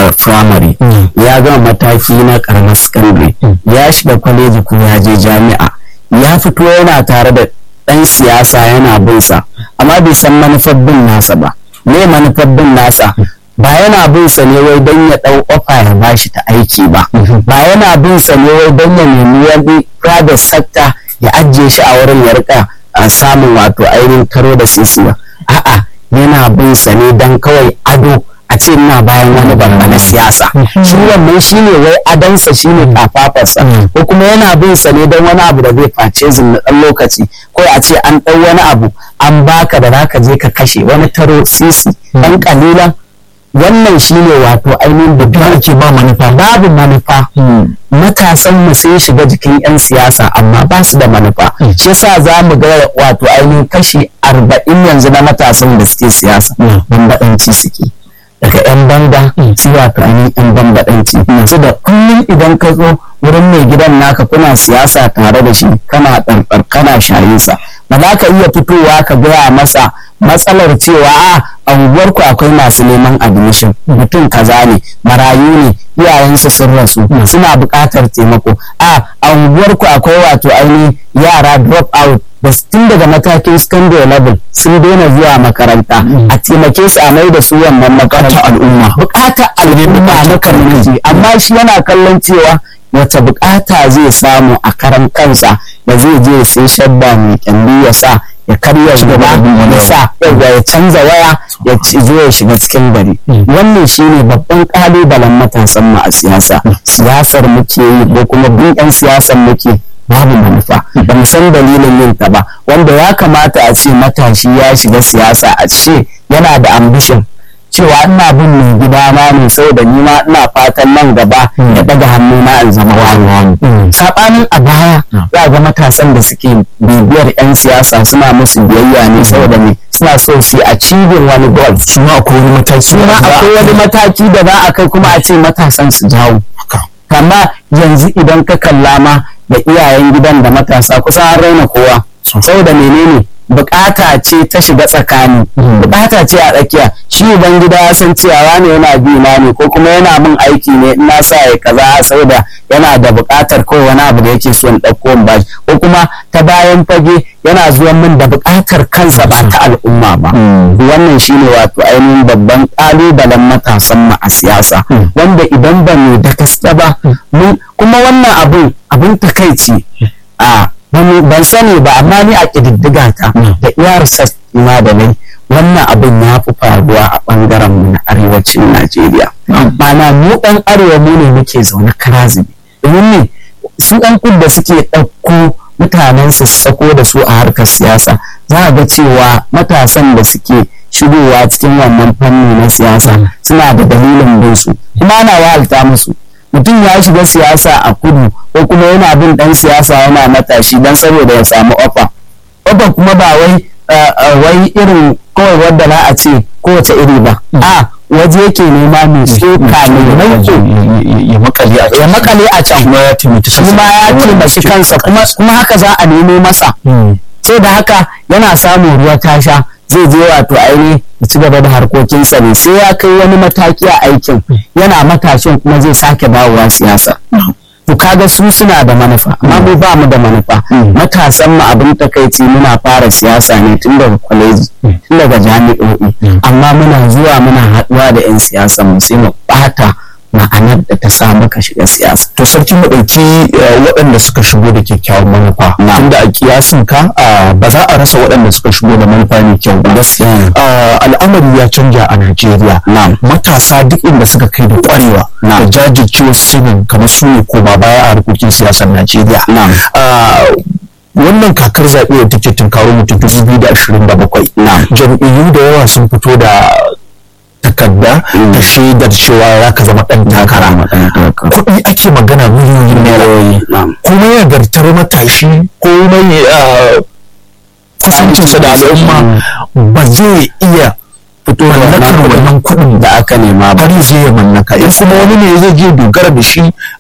firamare ya gama mataki na karamar sakandare ya shiga kwaleji ko ya je jami'a ya fito yana tare da ɗan siyasa yana bin sa amma bai san manufar bin nasa ba me manufar bin nasa ba yana bin sa ne wai don ya ɗau ofa ya bashi ta aiki ba ba yana bin sa ne wai don ya nemi wani private sector ya ajiye shi a wurin ya rika samun wato ainihin karo da sisi ba a'a yana bin sa ne don kawai ado a ce ina bayan wani babba na siyasa shi wannan shine wai adansa shine kafafarsa ko kuma yana bin sa ne don wani abu da zai face zin na dan lokaci ko a ce an ɗau wani abu an baka da zaka je ka kashe wani taro sisi ɗan kalilan wannan shine wato ainihin da ake ba manufa babu manufa matasan mu sun shiga jikin 'yan siyasa amma ba su da manufa shi yasa za mu ga wato ainihin kashi arba'in yanzu na matasan da suke siyasa bambaɗanci suke daga 'yan banga su wato ainihin 'yan bambaɗanci su da kullum idan ka zo wurin mai gidan naka kuna siyasa tare da shi kana ɗarɗar kana shayinsa ba za ka iya fitowa ka gaya masa matsalar cewa a unguwarku akwai masu neman admission mutum kaza ne marayu ne iyayensu sun rasu suna buƙatar taimako a unguwarku akwai wato ainihin yara drop out da tun daga matakin secondary level sun daina zuwa makaranta a taimake su a mai da su wannan makarantar al'umma buƙatar al'umma na community amma shi yana kallon cewa wata bukata zai samu a karan kansa da zai je sai shabba mai kyalli ya sa ya karya gaba ya sa ya canza waya ya zo ya shiga cikin gari wannan shine babban kalubalen matasan mu a siyasa siyasar muke yi ko kuma bin yan siyasar muke babu manufa ba mu san dalilin yin ta ba wanda ya kamata a ce matashi ya shiga siyasa a ce yana da ambition cewa ina bin mai gida na ne saboda ni ma ina fatan nan gaba ya daga hannu na in zama wani wani sabanin a baya za ga matasan da suke bibiyar yan siyasa suna musu biyayya ne saboda me suna so su a cibin wani goal su ma akwai wani mataki su ma akwai wani mataki da za a kai kuma a ce matasan su jawo kama yanzu idan ka kalla ma da iyayen gidan da matasa kusa an raina kowa saboda menene bukata ce ta shiga tsakani bukata ce a tsakiya shi uban gida ya san cewa wani yana bi na ne ko kuma yana min aiki ne ina sa ya kaza saboda yana da bukatar ko wani abu da yake so in dauko in bashi ko kuma ta bayan fage yana zuwa min da bukatar kansa ba ta al'umma ba wannan shine wato ainihin babban kalubalen matasan mu a siyasa wanda idan ba mu da gaske ba kuma wannan abun abun takaici a ban sani ba amma ni a ƙididdiga ta da iya research ma da nai wannan abin ya fi faruwa a ɓangaren mu na arewacin Najeriya. Mana mu ɗan arewa mu ne muke zaune karazibi. Domin ne su ɗan kud da suke ɗauko mutanen su sako da su a harkar siyasa za a ga cewa matasan da suke shigowa cikin wannan fanni na siyasa suna da dalilin bin su kuma ana wahalta musu. mutum ya shiga siyasa a kudu ko kuma yana bin dan siyasa yana matashi dan saboda ya samu ofa ofa kuma ba wai wai irin kawai wadda za a ce kowace iri ba a waje yake nema mai tsoka mai manke ya makale a ya makale a can kuma ya taimaki shi ma ya taimaki kansa kuma haka za a nemo masa sai da haka yana samun ruwa tasha zai je wato aini ya ci gaba da harkokinsa ne sai ya kai wani mataki a aikin yana matashin kuma zai sake dawowa siyasa to kaga su suna da manufa amma mu ba mu da manufa matasan mu abin takaici muna fara siyasa ne tun daga kwaleji tun daga jami'o'i amma muna zuwa muna haɗuwa da 'yan siyasa mu sai mu ɓata ma'anar da ta sa muka shiga siyasa. To sarki mu ɗauki waɗanda suka shigo da kyakkyawan manufa. Tunda a kiyasin ka ba za a rasa waɗanda suka shigo da manufa mai kyau ba. Al'amari ya canja a Najeriya. Matasa duk inda suka kai da ƙwarewa da jajircewa sanin kamar su ne koma baya a harkokin siyasar Najeriya. wannan kakar zaɓe da take tunkaro mutum dubu biyu da ashirin da bakwai jam'iyyu da yawa sun fito da takarda da shaidar cewa za ka zama ɗan takara kuɗi ake magana miliyoyin naira kuma yagartar matashi ko mai kusancinsa da al'umma ba zai iya fito da wannan kuɗin da aka nema ba har zai ya mallaka in kuma wani ne zai je dogara da shi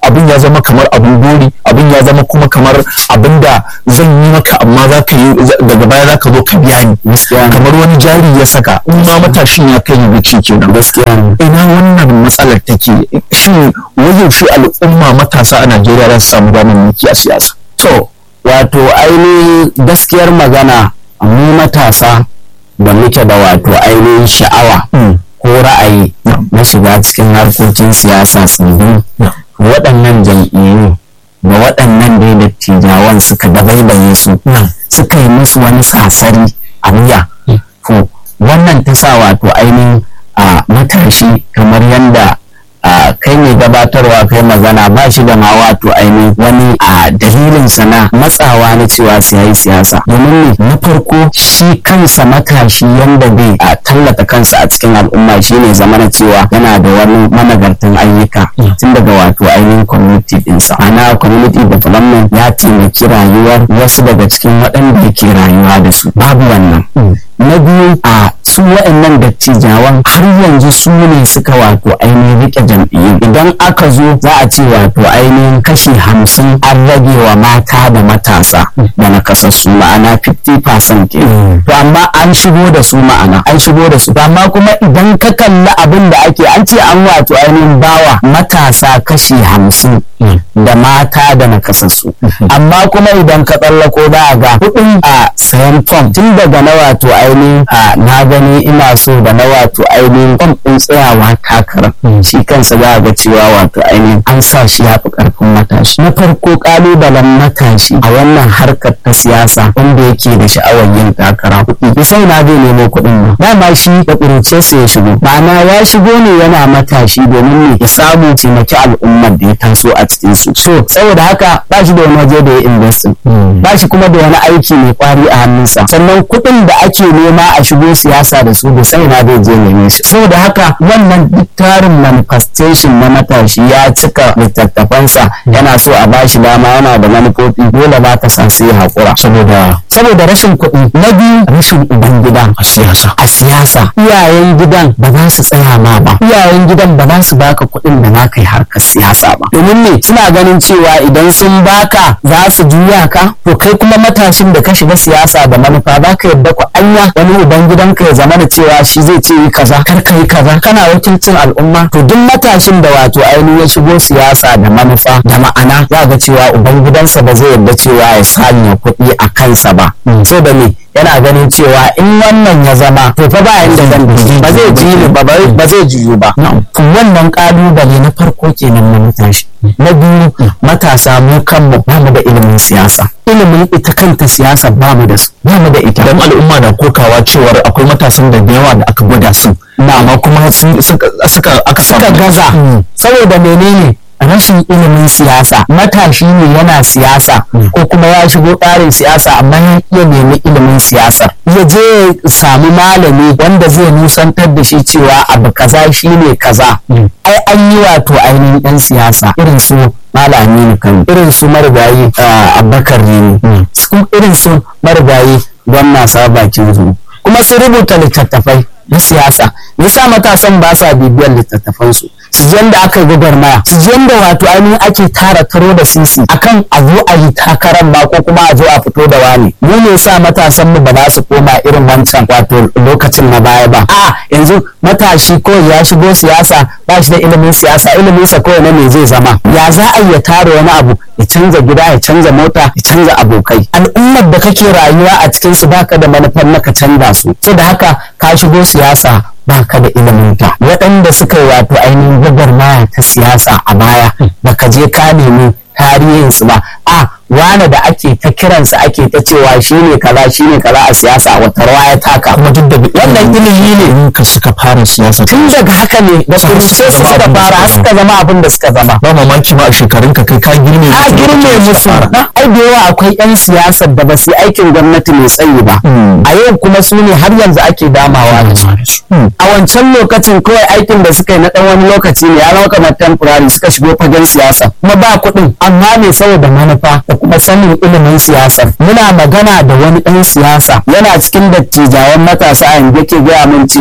abin ya zama kamar abin gori abin ya zama kuma kamar abin da zan yi maka amma za ka yi daga baya za ka zo ka biya ni kamar wani jari ya saka in ma matashin ya kai ga ci kenan ina wannan matsalar take shin wayaushe al'umma matasa a Najeriya za su samu damar mulki a siyasa to wato ainihin gaskiyar magana mu matasa da muke da wato ainihin sha'awa ko ra'ayi na shiga cikin harkokin siyasa tsibin waɗannan jam'iyyu da waɗannan dai dattijawan suka dabaibaye su suka yi musu wani sasari a wuya to wannan ta sa wato ainihin a matashi kamar yadda kai mai gabatarwa kai magana ba shi da ma wato ainihin wani a dalilin sana matsawa na cewa su yi siyasa domin ne na farko shi kansa matashi yanda bai a tallata kansa a cikin al'umma shine zama na cewa yana da wani managartan ayyuka tun daga wato ainihin community dinsa ana community development ya taimaki rayuwar wasu daga cikin waɗanda yake rayuwa da su babu wannan na biyu a su waɗannan dattijawan har yanzu su ne suka wato ainihin rike jam'iyyu idan aka zo za a ce wato ainihin kashi hamsin an rage wa mata da matasa da nakasassu ma'ana 50% ke to amma an shigo da su ma'ana an shigo da su amma kuma idan ka kalli abin da ake an ce an wato ainihin bawa matasa kashi hamsin da mata da nakasassu amma kuma idan ka tsallako za a ga kuɗin a sayan fom tun daga na wato ainihin a na gani ina so da na wato ainihin fom ɗin tsayawa takara shi kansa za a ga cewa wato ainihin an sa shi ya fi ƙarfin matashi na farko ƙalubalen matashi a wannan harkar ta siyasa wanda yake da sha'awar yin takara kuɗi sai na zai nemo kuɗin nan dama shi da ƙuruciyarsa ya shigo ma'ana ya shigo ne yana matashi domin ne ya samu taimaki al'ummar da ya taso a cikin su so saboda haka ba shi da wani waje da ya investin ba shi kuma da wani aiki mai kwari a hannunsa sannan kuɗin da ake nema a shigo siyasa da su da sai na zai je neme su saboda haka wannan duk tarin manifestation na matashi ya cika littattafansa yana so a bashi dama yana da manufofi dole ba ta sa sai haƙura saboda saboda rashin kuɗi na biyu rashin uban gidan a siyasa a siyasa iyayen gidan ba za su tsaya ma ba iyayen gidan ba za su baka kuɗin da za ka yi harkar siyasa ba domin ne suna ganin cewa idan sun baka za su juya ka to kai kuma matashin da ka shiga siyasa da manufa za ka yadda ku anya wani uban gidanka ya zama da cewa shi zai ce yi kaza kar ka yi kaza kana wakilcin al'umma to duk matashin da wato ainihin ya shigo siyasa da manufa da ma'ana za ga cewa uban gidansa ba zai yadda cewa ya sanya kuɗi a kansa ba so da me yana ganin cewa in wannan ya zama to fa ba yanda zan ba zai ji ni ba ba zai jiyu ba to wannan kalubale na farko kenan na matashi na biyu matasa mu kanmu ba mu da ilimin siyasa ilimin ita kanta siyasa ba mu da su ba mu da ita dan al'umma na kokawa cewar akwai matasan da yawa da aka gwada su amma kuma suka aka suka gaza saboda menene rashin ilimin siyasa matashi ne yana siyasa ko kuma ya shigo tsarin siyasa amma ya iya nemi ilimin siyasar ya je ya samu malami wanda zai nusantar da shi cewa abu kaza shine kaza ai an yi wato ainihin ɗan siyasa irin su malami ne kan irin su marigayi abubakar ne irin su marigayi gwamna sabakin zu kuma sun rubuta littattafai na siyasa yasa matasan ba sa bibiyar littattafansu su ji yadda aka yi gwagwarmaya su ji yadda wato ainihin ake tara taro da sisi akan a zo a yi takarar ba ko kuma a zo a fito da wani mu ne sa matasan mu ba za su koma irin wancan wato lokacin na baya ba a yanzu matashi ko ya shigo siyasa ba shi da ilimin siyasa ilimin sa kawai na me zai zama ya za a iya tara wani abu ya canza gida ya canza mota ya canza abokai al'ummar da kake rayuwa a cikin su baka da manufar na ka canza su da haka ka shigo siyasa baka da ilimin ta waɗanda suka yi wato ainihin gwagwarmaya ta siyasa a baya baka je ka nemi tarihinsu ba a wane da ake ta kiransa ake ta cewa shine kaza shine kaza a siyasa a wata rawa ya taka kuma duk da wannan ilimi ne ka suka fara siyasa tun daga haka ne da kuruce su suka fara har suka zama abin da suka zama ba mamaki ma a shekarun ka kai ka girme a girme musu ai da yawa akwai yan siyasar da ba su yi aikin gwamnati mai tsayi ba a yau kuma su ne har yanzu ake damawa da su a wancan lokacin kawai aikin da suka yi na dan wani lokaci ne ya zama kamar temporary suka shigo fagen siyasa kuma ba kuɗin amma ne saboda manufa da kuma sanin ilimin siyasar muna magana da wani ɗan siyasa yana cikin dattijawan matasa yanzu yake gaya min cewa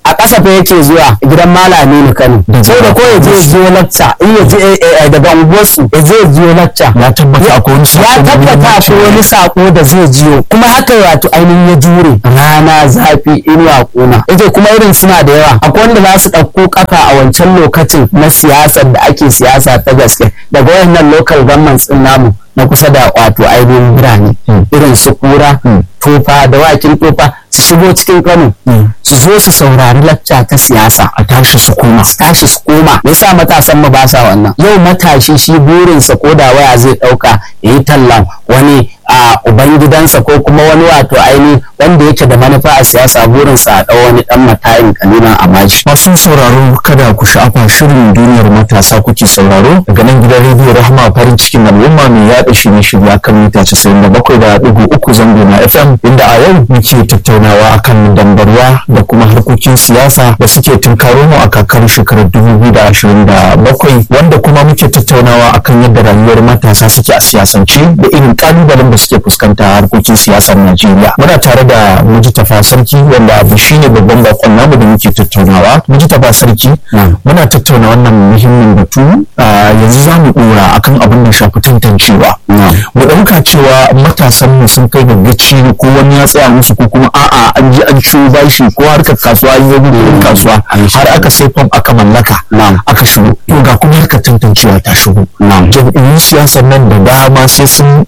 a ƙasa fa yake zuwa gidan malami ne Kano sai da ko ya je ziyo lacca in ya je daga unguwarsu ya je ziyo lacca ya tabbata akwai wani sako ya tabbata akwai wani sako da zai jiyo kuma haka wato ainihin ya jure rana zafi inuwa kuna yace kuma irin suna da yawa akwai wanda za su ɗauko kafa a wancan lokacin na siyasar da ake siyasa ta gaske daga wayannan local governments din namu na kusa da wato ainihin birane irin su kura tofa da wakin tofa su shigo cikin kano su zo su saurari lacca ta siyasa a tashi su koma su tashi su koma me yasa matasan mu ba sa wannan yau matashi shi burinsa ko da waya zai dauka ya yi tallan wani a ubangidansa ko kuma wani wato aini wanda yake da manufa a siyasa burinsa a ɗau wani ɗan matayin kalilan a bashi. masu sauraro kada ku sha'afa shirin duniyar matasa kuke sauraro daga nan gidan rediyo rahama farin cikin al'umma mai yaɗa shirye-shirye kan mita casa'in da bakwai da ɗigo uku zango na fm inda a yau muke tattaunawa akan dambarwa da kuma harkokin siyasa da suke tunkaro mu a kakar shekarar dubu biyu da ashirin da bakwai wanda kuma muke tattaunawa akan yadda rayuwar matasa suke a siyasance da irin ƙalubalen da suke fuskanta a harkokin siyasar najeriya muna tare da mujitafa sarki wanda abu shine babban bakon namu da muke tattaunawa mujitafa sarki muna tattauna wannan muhimmin batu yanzu za mu dora akan abin da shafi tantancewa mu ɗauka cewa matasan mu sun kai gaggaci ko wani ya tsaya musu ko kuma a'a an je an ciwo bashi ko harkar kasuwa an yi gudun kasuwa har aka sai fam aka mallaka aka shigo to ga kuma harkar tantancewa ta shigo jam'iyyun siyasar nan da dama sai sun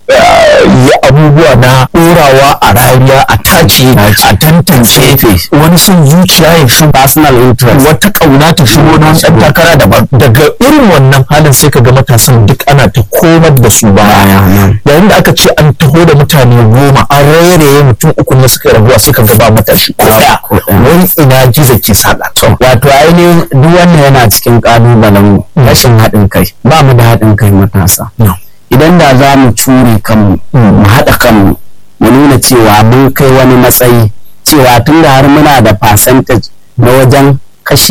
yi abubuwa na ɗorawa a rariya a tace a tantance wani son zuciya ya shigo personal interest wata ƙauna ta shigo na wani ɗan takara daban daga irin wannan halin sai ka ga matasan duk ana ta komar da su baya yayin da aka ce an taho da mutane goma an rairaye mutum uku ne suka rabuwa sai ka ga ba matashi ko ɗaya wani ina gizo ke saƙa wato ainihin duk wannan yana cikin ƙalubalen rashin haɗin kai ba mu da haɗin kai matasa idan da za mu cure kanmu mu haɗa kanmu mu nuna cewa mun kai wani matsayi cewa tun da har muna da percentage na wajen kashi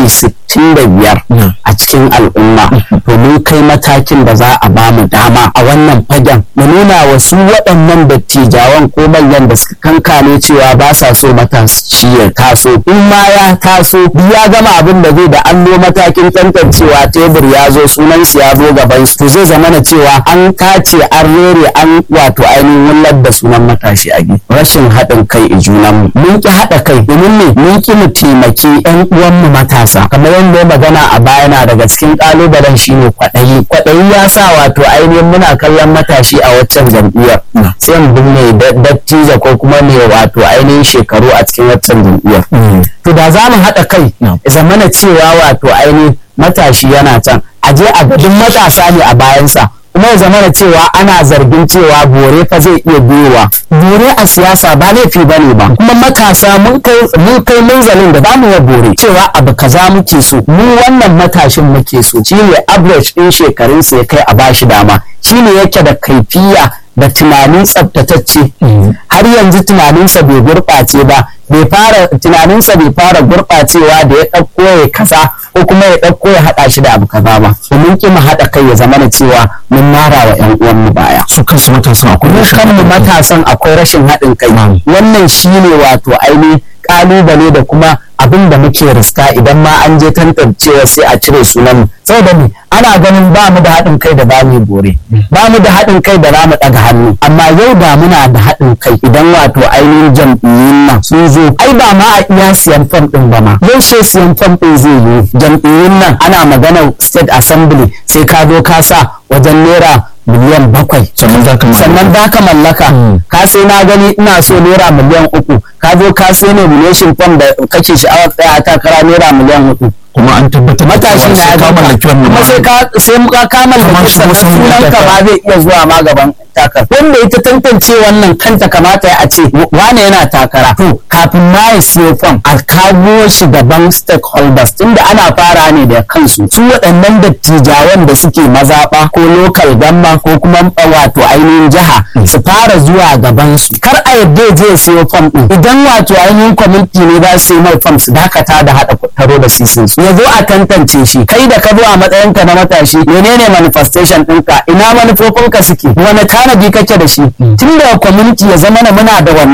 65 a cikin al'umma to mun kai matakin da za a bamu dama a wannan fagen mu nuna wa su waɗannan dattijawan ko manyan da suka kankane cewa ba sa so matashi ya taso in ma ya taso ya gama abin da zai da allo matakin tantancewa tebur ya zo sunan su ya zo gaban su to zai zama na cewa an tace an rere an wato ainihin wullar da sunan matashi a rashin haɗin kai i junanmu mun ki haɗa kai domin ne mun ki mu taimaki 'yan uwanmu matasa kamar yadda ya magana a baya na daga cikin kalubalen shine kwaɗayi kwaɗayi ya sa wato ainihin muna kallon matashi a waccan jam'iyyar sai mu binne dattijo ko kuma ne wato ainihin shekaru a cikin waccan jam'iyyar to da za mu haɗa kai zamana cewa wato ainihin matashi yana can a je a gadin matasa ne a bayansa kuma ya zama da cewa ana zargin cewa bore fa zai iya biyowa bore a siyasa ba laifi ba ne ba kuma matasa mun kai munzalin da zamu ya bore cewa abu kaza muke so mu wannan matashin muke so shine average din shekarun sa ya kai a bashi dama shine yake da kaifiya da tunanin tsaftatacce har yanzu tunaninsa bai gurɓace ba bai fara tunaninsa bai fara gurɓacewa da ya ɗauko ya kaza ko kuma ya ɗauko ya haɗa shi da abu kaza ba domin ki mu haɗa kai ya zama da cewa mun mara wa ƴan uwan mu baya su kansu matasan akwai mu kanmu matasan akwai rashin haɗin kai wannan shine wato ainihin ƙalubale da kuma abin da muke riska idan ma an je tantancewa sai a cire sunan saboda me ana ganin ba mu da haɗin kai da ba mu bore ba mu da haɗin kai da za mu ɗaga hannu amma yau da muna da haɗin kai idan wato ainihin jam'iyyun nan sun zo ai ba ma a iya siyan fam ɗin ba ma yau sai siyan fam ɗin zai yi jam'iyyun nan ana maganar state assembly sai ka zo ka sa wajen naira miliyan bakwai sannan za ka sannan za ka mallaka ka sai na gani ina so naira miliyan uku ka zo ka sai nomination form da kake sha'awar tsaya a takara naira miliyan hudu kuma an tabbatar matashi na ya mallaki wannan kuma sai ka sai muka ka mallaki sannan sunan ka ba zai iya zuwa ma gaban takar wanda ita tantance wannan kanta kamata a ce wane yana takara to kafin ma ya siyo fam a kawo shi gaban stakeholders tunda ana fara ne da kansu su waɗannan dattijawan da suke mazaɓa ko local gamma ko kuma wato ainihin jiha su fara zuwa gaban su kar a yadda je siyo fam din idan wato ainihin kwamiti ne za su yi mai fam su dakata da haɗa taro da sisin su ya zo a tantance shi kai da ka zo a matsayinka na matashi menene manifestation ɗinka ina manufofinka suke wani tanadi kake da shi tun da community ya zama na muna da wannan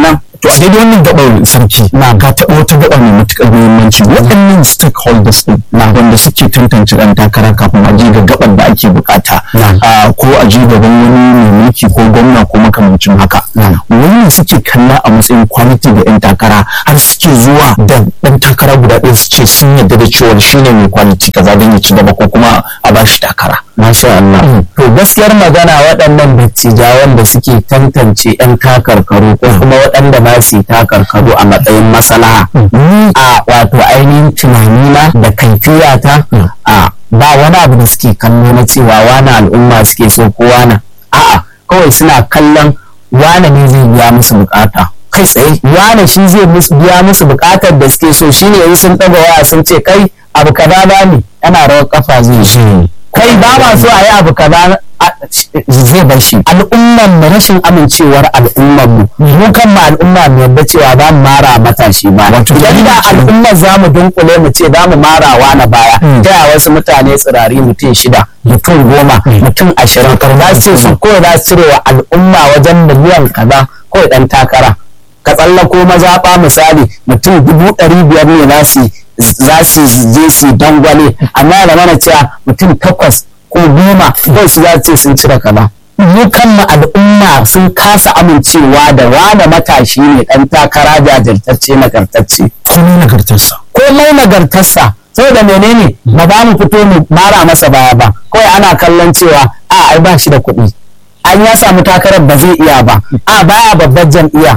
to a daidai wannan gabar sarki na ka taɓa wata gaba mai matuƙar muhimmanci waɗannan stakeholders din na wanda suke tantance ɗan takara kafin a je ga gabar da ake bukata ko a je gaban wani mai mulki ko gwamna ko makamancin haka wannan suke kalla a matsayin quality da ɗan takara har suke zuwa da ɗan takara guda ɗaya su ce sun yarda da cewa shine mai quality kaza don ya ci gaba ko kuma a bashi takara Masha Allah. To gaskiyar magana waɗannan dattijawan da suke tantance 'yan takarkaru ko kuma waɗanda ba su takarkaru a matsayin maslaha. A wato ainihin tunanina da kaifiyata a ba wani abu da suke kallo na cewa wani al'umma suke so ko wani. A'a kawai suna kallon wane ne zai biya musu bukata. kai tsaye wane shi zai biya musu bukatar da suke so shine in sun ɗaga waya sun ce kai abu kaza ne yana rawar kafa zai shi kai ba ma so a yi abu kaza zai bar shi al'umman mu rashin amincewar al'umman mu mu kan ma al'umma mu yadda cewa za mu mara matashi ba yadda al'ummar za mu dunkule mu ce za mu mara wa na baya ta yaya wasu mutane tsirari mutum shida mutum goma mutum ashirin za su ce su kawai za su cire wa al'umma wajen miliyan kaza kawai dan takara ka tsallako mazaɓa misali mutum dubu ɗari biyar ne za su za su je su dangwale amma da mana cewa mutum takwas ko goma kawai su za su ce sun cire kaza mu kanmu al'umma sun kasa amincewa da wane matashi ne dan takara jajirtacce nagartacce komai nagartarsa komai nagartarsa saboda menene ba ba mu fito mu mara masa baya ba kawai ana kallon cewa a ai ba shi da kuɗi an ya samu takarar ba zai iya ba a baya babbar jam'iyya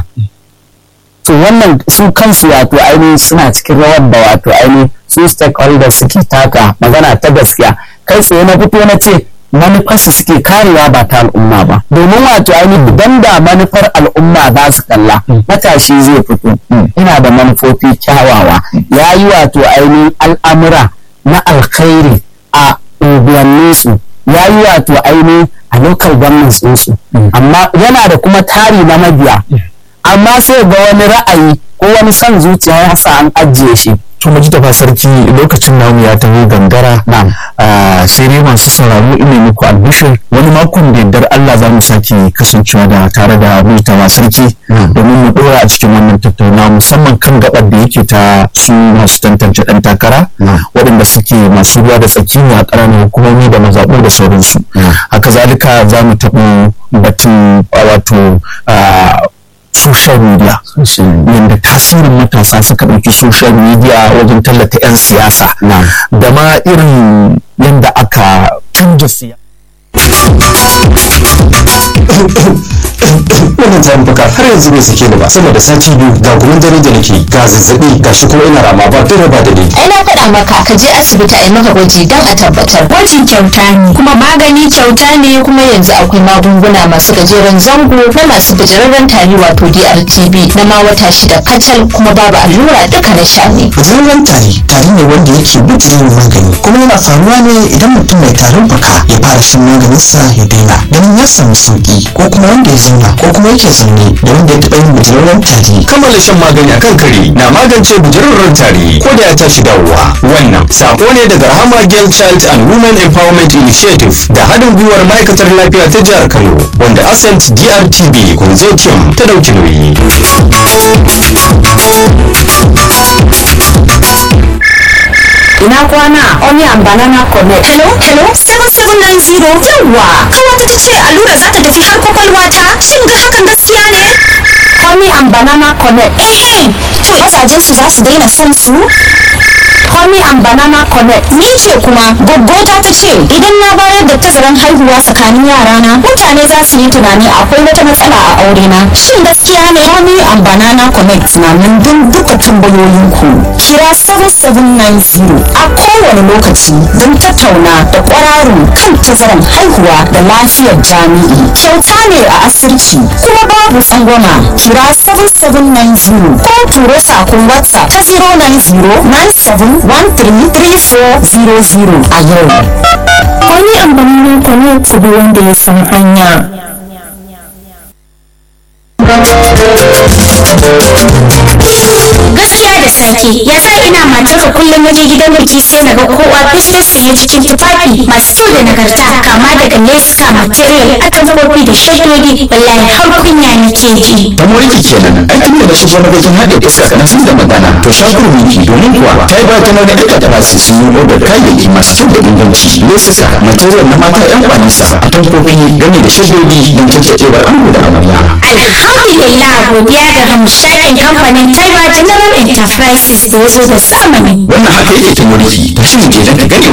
to wannan su kansu wato ainihin suna cikin rawar da wato ainihin su stakeholders suke taka magana ta gaskiya kai tsaye na fito na ce manufarsu suke karewa ba ta al'umma ba domin wato ainihin idan da manufar al'umma za su kalla matashi zai fito ina da manufofi kyawawa ya yi wato ainihin al'amura na alkhairi a unguwanninsu ya yi wato ainihin a local governments ɗinsu amma yana da kuma tari na mabiya amma sai ga wani ra'ayi ko wani son zuciya ya sa an ajiye shi to mu ji tafa sarki lokacin namu ya taho gangara sai dai masu sauraro ina muku albishir wani makon da yardar Allah za mu sake kasancewa da tare da mutawa sarki domin mu dora a cikin wannan tattauna musamman kan gabar da yake ta su masu tantance dan takara waɗanda suke masu ruwa da tsaki a ƙananan hukumomi da mazaɓu da sauransu haka zalika za mu taɓo batun wato social media yadda tasirin matasa suka ɗauki social media wajen tallata 'yan siyasa da ma irin yadda aka canja siyasa wannan tarin fuka har yanzu bai sake ni ba sama da sati biyu ga gumin dare da nake ga zazzabi ga shi kuma ina rama ba dare ba da ni ai na faɗa maka ka je asibiti a yi maka gwaji don a tabbatar gwaji kyauta ne kuma magani kyauta ne kuma yanzu akwai magunguna masu gajeren zango na masu bijirarren tari wato DRTB na ma wata shida kacal kuma babu allura duka na sha ne bijirarren tari tari ne wanda yake bijirin magani kuma yana faruwa ne idan mutum mai tarin fuka ya fara shan maganinsa ya daina ganin ya samu sauki ko kuma wanda ya zauna ko kuma yake zaune da wanda ya taɓa yin bijirarren tari kammala shan magani akan kare na magance bijirarren tari ko da ya tashi dawowa wannan sako ne daga rahama girl child and women empowerment initiative da haɗin gwiwar ma'aikatar lafiya ta jihar kano wanda ascent drtb consortium ta ɗauki nauyi ina kwana onion banana connect hello hello 7790 yawwa kawata ta ce allura za ta tafi har kwakwalwa ta shin ga hakan gaskiya ne honey and banana connect eh to mazajen su za su daina son su honey and banana connect ni ce kuma gaggota ta ce idan na bayar da tazaran haihuwa tsakanin yarana mutane za su yi tunani akwai wata matsala a aure na shin gaskiya ne honey and banana connect na nan don duka tambayoyin ku kira 7790 a kowane lokaci don tattauna da kwararru kan tazaran haihuwa da lafiyar jami'i kyauta ne a asirci kuma babu tsangwama kira 7790 ko turo sakon whatsapp ta 090 97 133400 a yau. Wani amfani ku ne ku bi wanda ya san hanya. gaskiya da sarki ya sa ina matar da kullum waje gidan biki sai na ga kowa fesfes sanye cikin tufafi masu kyau da nagarta kama daga leska material atamfofi da shaddodi wallahi har kunya nake ji ta moriki kenan ai tun da na shigo na gajin haɗe iska na sun da magana to shakur miki domin kuwa ta yi ba ta nuna duka ta basu sun yi odar kayayyaki masu kyau da inganci lesuka material na mata yan kwanisa atamfofi game da shaddodi don caccacewar ango da amarya alhamdulillah godiya ga hamshakin kamfanin taiwa general enterprises da ya zo da zamani wannan haka yake ta moriki ta shi mu je don ka gane